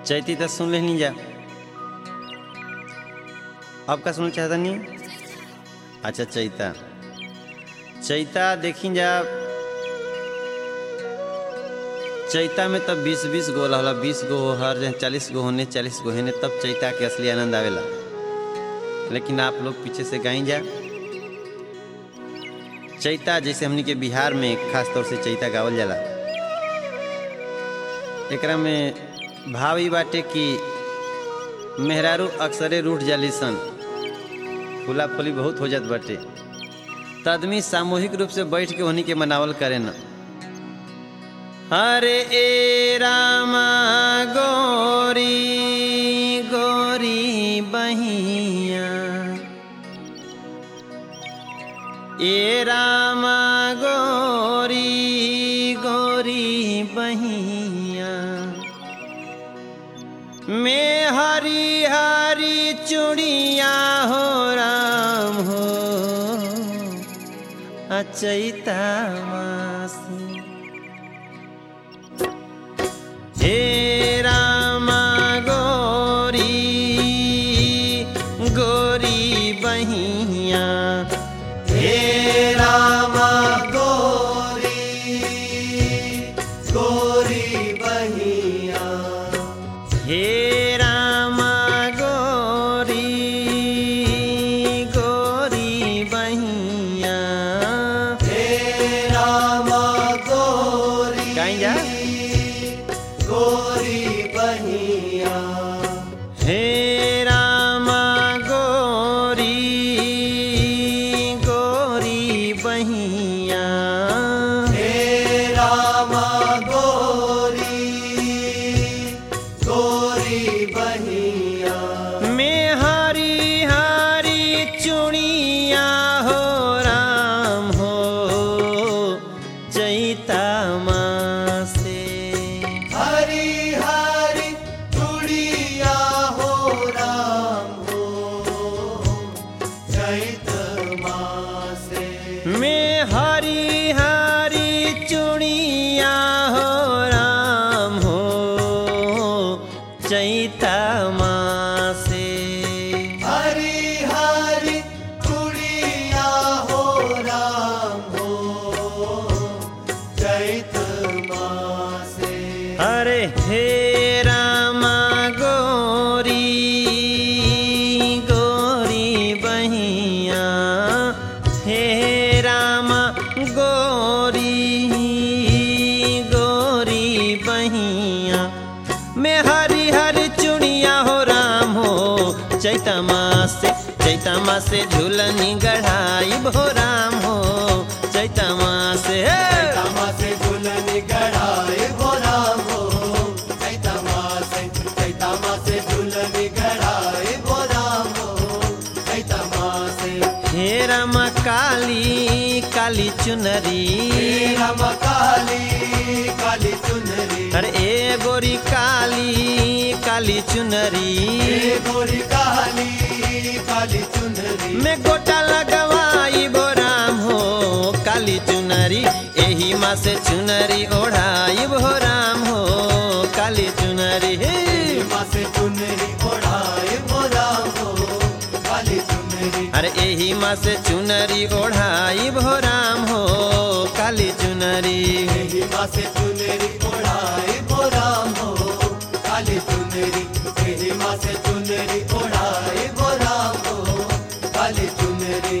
चैती तो सुन लेनी जा अब का सुनना चाहता नहीं अच्छा चैता चैता देखी जा चैता में तब बीस बीस गो होला बीस गो हो हर चालीस गो होने चालीस गो होने तब चैता के असली आनंद आवेला लेकिन आप लोग पीछे से गाई जा चैता जैसे हमनी के बिहार में खास तौर से चैता गावल जाला एकरा में भाव ई बाटे कि मेहरारू अक्सरे रूठ जाली सन फूला फूली बहुत हो जात बाटे त आदमी सामूहिक रूप से बैठ के उन्हीं के मनावल करे न हरे ए रामा गोरी गोरी बहिया ए रामा गोरी गोरी बहिया में हरी हरी चूड़िया हो राम हो अचैता मासी हे रामा गोरी गोरी बहिया हे रामा गोरी गोरी बहिया हे रामा गोरी गोरी बहिया हे रामा गोरी गाई जा गोरी बहिया हे रामा गोरी गोरी बहिया हे रामा गोरी गोरी बहिया में हरी हरी चुड़िया हो राम हो चैता माँ से हरी हरी चूड़िया हो राम हो चैत मासे में हरी हरी चुड़िया हो राम हो चैता माँ से हरी हरी चूड़िया हो राम हो चैत मासे अरे हे रामा गोरी गोरी बहिया हे रामा गोरी गोरी बहिया में हरी हरी चुड़िया हो राम हो चैता माँ से चैता माँ से झूलनी गढ़ाई हो राम हो चैता माँ से तमा से दुल्हन गढ़ाए हो राम हो चैता मासे चैता मासे दुल्हन गढ़ाए हो राम हो चैता मासे हे राम काली काली चुनरी राम काली काली चुनरी अरे ए गोरी काली काली चुनरी हे गोरी काली काली चुनरी में गोटा लगवाई बो राम हो काली चुनरी एही माँ से चुनरी ओढ़ाई बो राम हो काली चुनरी हे माँ से चुनरी ओढ़ाए हो राम हो काली चुनरी अरे एही माँ से चुनरी ओढ़ाई बो राम हो काली चुनरी यही माँ से चुनरी ओढ़ाए हो राम हो काली चुनरी यही माँ से चुनरी ओढ़ाए हो राम हो काली चुनरी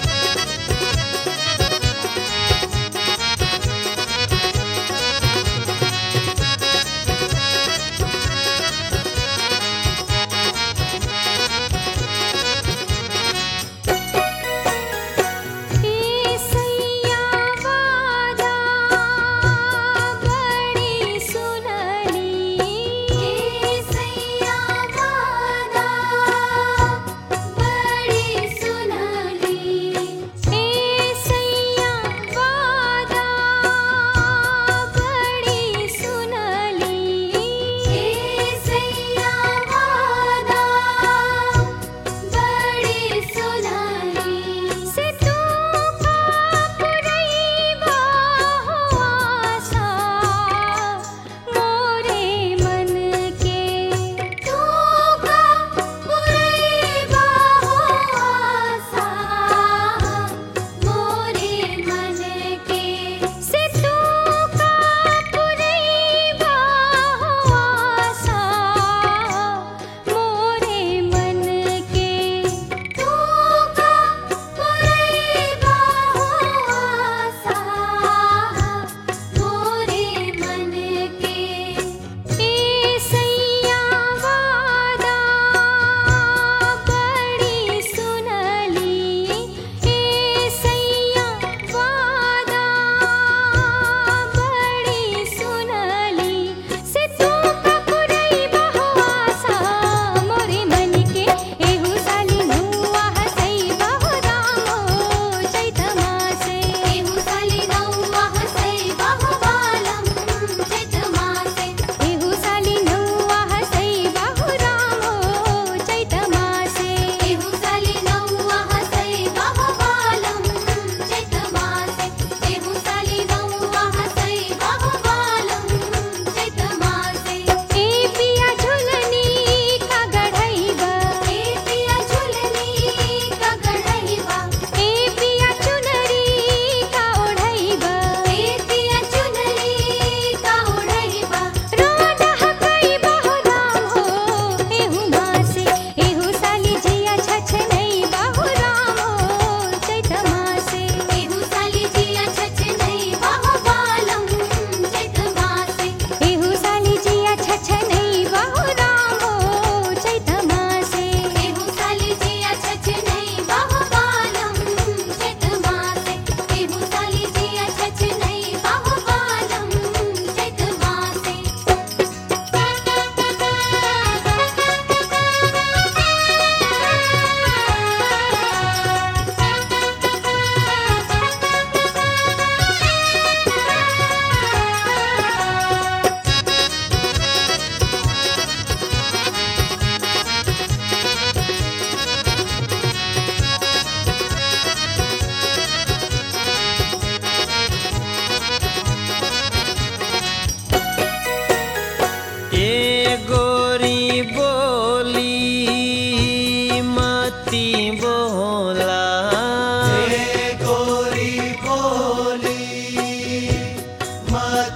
हे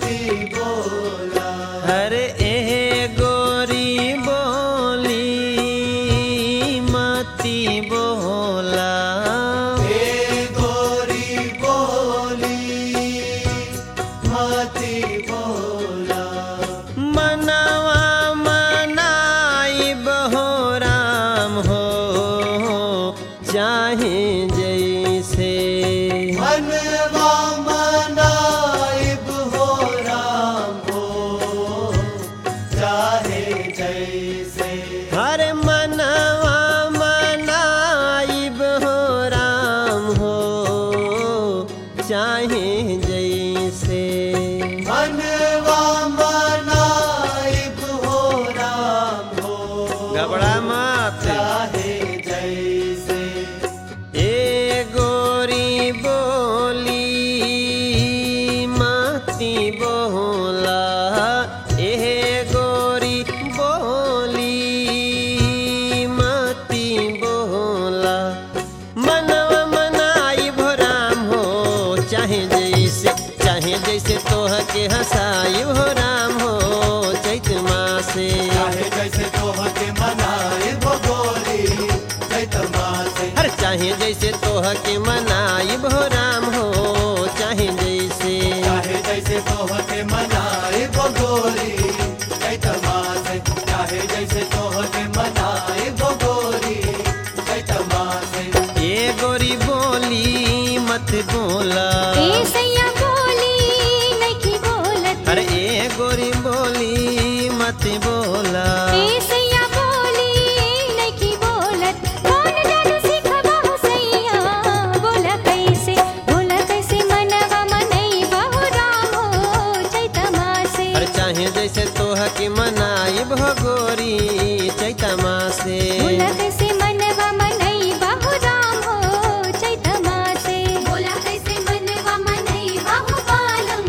मती बोला अरे ए गोरी बोली मती बोला हे गोरी बोली मती बोला मनवा मनाई बहो राम हो चाहे जैसे मनवा मनाइब हो राम हो चाहे जैसे हर मनवा मनाई बहो राम हो चाहे जैसे मनवा मनाइब हो राम हो घबरा मत चाहे जैसे ए गोरी बोली माती बोला ए गोरी बोली माती बोला मनवा मनाई भोराम हो चाहे जैसे चाहे जैसे तोह के हंसाई भोराम हो चैत मासे चाहे जैसे तोह के मनाए वो गोरी चैत मासे हर चाहे जैसे तोह के मनाई भोराम हो चाहे जैसे चाहे जैसे तोह के मनाए वो गोरी चैत मासे चाहे जैसे तोह के मनाए वो गोरी चैत मासे ए गोरी बोली मत बोला ए सैया बोली नइखी बोलत अरे ए गोरी बोली मत बोला ए सैया बोली नइखी बोलत कौन जादू सिखबहु सैया बोला कैसे बोला कैसे मनवा मनई बहु राम हो चैतमा से अरे चाहे जैसे तोह के मनाई भगोरी चैता मासे बोला कैसे मनवा मनई बहु राम हो चैतमा से बोला कैसे मनवा मनई बहु पालम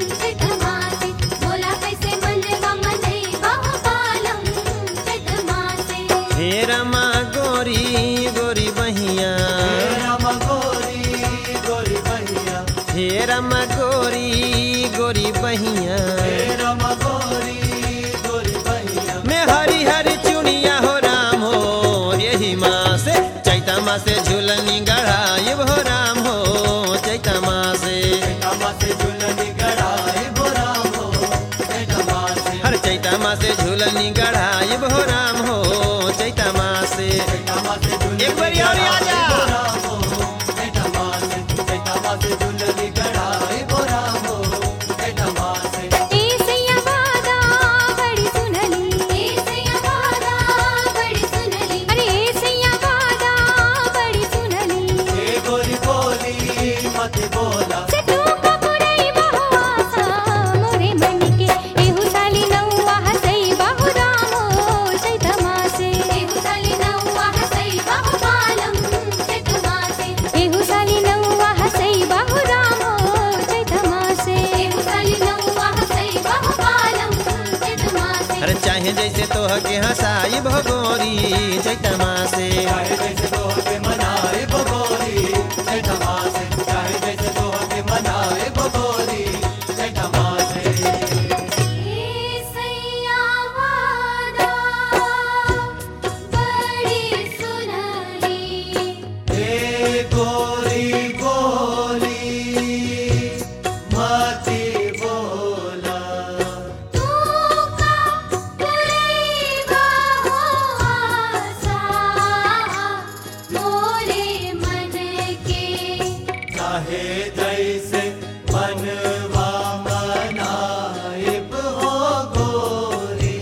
चैतमा से बोला कैसे मनवा मनई बहु पालम चैतमा से हे रमा गोरी गोरी बहिया राम गोरी गोरी बहिया हे रमा गोरी गोरी बहिया राम गोरी गोरी बहिया मैं हरी हरी चुनिया हो राम हो यही माँ से चैता माँ से झूलनी गढ़ाई हो राम हो चैता माँ से चैतमा से झुलनी गड़ाए वो राम हो चैतमा से हर चैता माँ से झूलनी गढ़ाई हो राम हो चैता माँ से चैतमा से झुलनी एक बारी और आ जा। गड़ाए वो राम हो चैतमा से चैतमा से झुलनी गड़ाए वो राम हो चैतमा से ए सैया वादा बड़ी सुनली ए सैया वादा बड़ी सुनली अरे ए सैया वादा बड़ी सुनली हे गोरी बोली मत बोला से तू कपुरई बहु आसा मोरे मन के एहु साली नौवा हसई बहु राम हो चैतमा से एहु साली नौवा हसई बहु पालम चैतमा से एहु साली नौवा हसई बहु राम हो चैतमा से एहु साली नौवा हसई बहु पालम चैतमा से अरे चाहे जैसे तोह के हंसाई भगोरी चैता माँ से चाहे जैसे तोह के मनाए वो गोरी चैतमा से चाहे जैसे तोह के मनाए वो गोरी चैतमा से ए सैया वादा बड़ी सुनली हे गोरी बोली मती बोला तू का पुरैबा हो आसा मोरे मन के चाहे जैसे मनवा मनाइब हो गोरी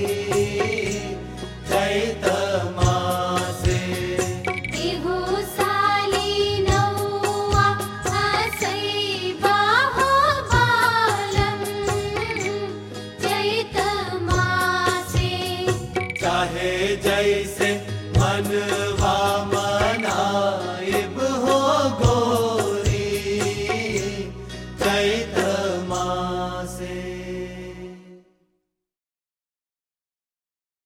चैत मासे एहो साली नौआ हसई बाहो बालम चैत मासे चाहे जैसे मन